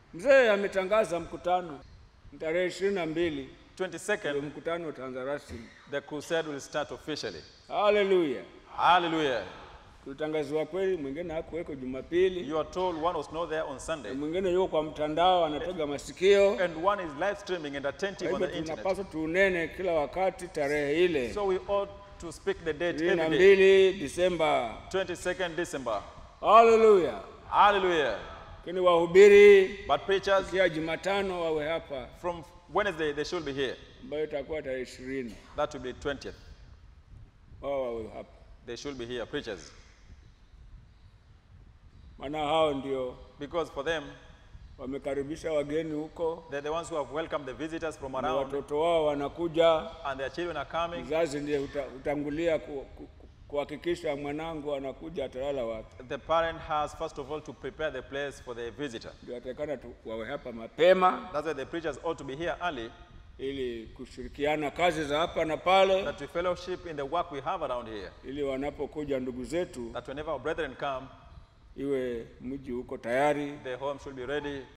Mzee ametangaza mkutano tarehe ishirini na mbili ndio 22nd, mkutano utaanza rasmi. the crusade will start officially. Haleluya! Hallelujah. Tulitangaziwa kweli, mwingine hakuweko Jumapili, You are told one was not there on Sunday, mwingine yuko kwa mtandao anatega masikio. and one is live streaming and Kwa attentive on hivyo the internet. tunapaswa tuunene kila wakati tarehe ile So we ought to speak the date ishirini na every day. mbili Disemba. 22nd December. Haleluya! Hallelujah. Lakini wahubiri But preachers, kia Jumatano wawe hapa, from Wednesday, they should be here. ambayo itakuwa tarehe ishirini, That will be 20th. wao wawe hapa, They should be here, preachers. maana hao ndio Because for them, wamekaribisha wageni huko they're the ones who have welcomed the visitors from na around, watoto wao wanakuja. and their children are coming. Mzazi ndiye huta- hutangulia ku- ku- ku- kuhakikisha mwanangu anakuja atalala wapi. The parent has, first of all, to prepare the place for the visitor. Ndio atakana tu wawe hapa mapema That's why the preachers ought to be here early, ili kushirikiana kazi za hapa na pale, that we fellowship in the work we have around here. ili wanapokuja ndugu zetu That whenever our brethren come, iwe mji uko tayari, the home should be ready,